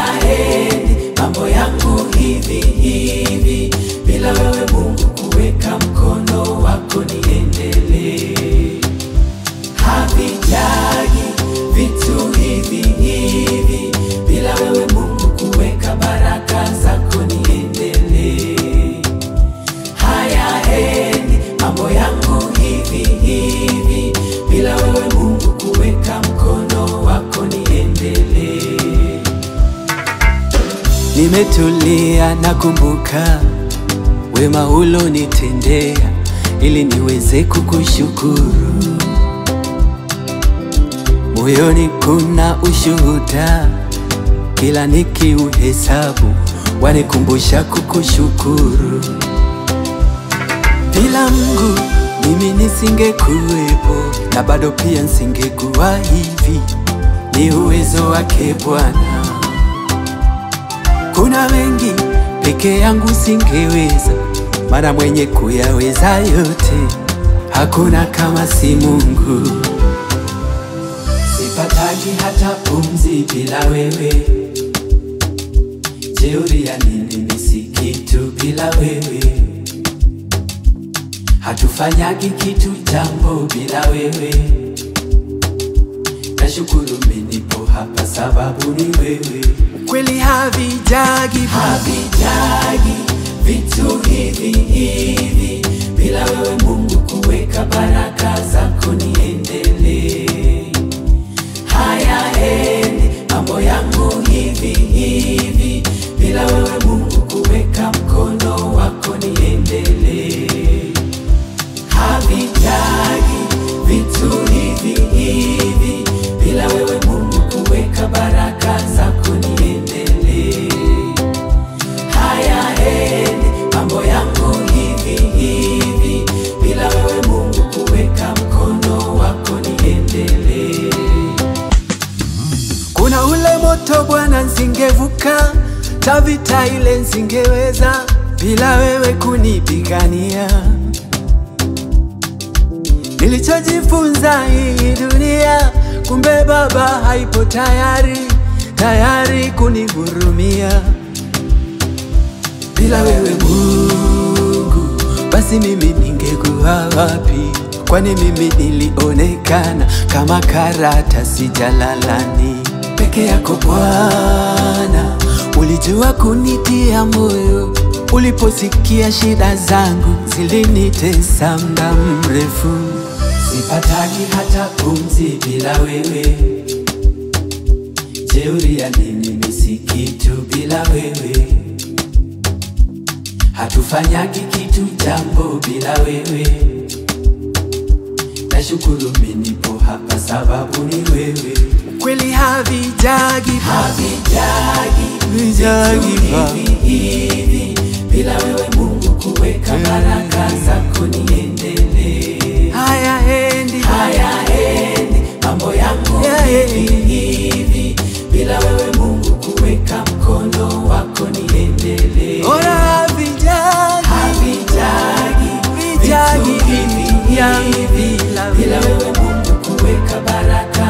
hayaendi mambo yangu hivi hivi bila wewe Mungu kuweka mkono wako niendelee. Havijagi vitu hivi hivi bila wewe Mungu kuweka baraka zako niendelee. Hayaendi mambo yangu hivi hivi bila wewe Mungu kuweka mkono wako niendelee. Nimetulia nakumbuka wema ulonitendea ili niweze kukushukuru. Moyoni kuna ushuhuda, kila nikiuhesabu wanikumbusha kukushukuru. Bila Mungu mimi nisingekuwepo, na bado pia nisingekuwa hivi. Ni uwezo wake Bwana. Kuna mengi peke yangu singeweza, maana mwenye kuyaweza yote hakuna kama si Mungu. Sipataki hata pumzi bila wewe, jeuri ya nini? Mimi si kitu bila wewe, hatufanyagi kitu jambo bila wewe. Nashukuru mimi nipo hapa sababu ni wewe. Kweli havijagi havijagi vitu hivi hivi bila wewe Mungu kuweka baraka zako niendelee. Hayaendi mambo yangu hivi hivi bila wewe Mungu kuweka mkono wako niendelee. Havitagi vitu hivi hivi bila wewe Mungu kuweka baraka zako niendelee. Hayaendi mambo yangu hivi hivi bila wewe Mungu kuweka mkono wako niendelee. Kuna ule moto Bwana, nsingevuka tavita ile nsingeweza bila wewe kunipigania. Nilichojifunza hii dunia, kumbe Baba haipo tayari tayari kunihurumia. Bila wewe Mungu, basi mimi ningekuwa wapi? Kwani mimi nilionekana kama karatasi jalalani. Peke yako Bwana, ulijua kunitia moyo uliposikia shida zangu zilinitesa muda mrefu. Sipataki hata pumzi bila wewe, jeuri ya nini? Mimi si kitu bila wewe, hatufanyagi kitu jambo bila wewe. Nashukuru mimi nipo hapa sababu ni wewe. Kweli havijagi havijagi vijagi hivi hivi bila wewe Mungu kuweka baraka zako niendelee. Hayaendi hayaendi mambo yangu hivi hivi bila wewe Mungu kuweka mkono wako niendelee. Ora havijagi havijagi vijagi hivi hivi bila wewe Mungu kuweka baraka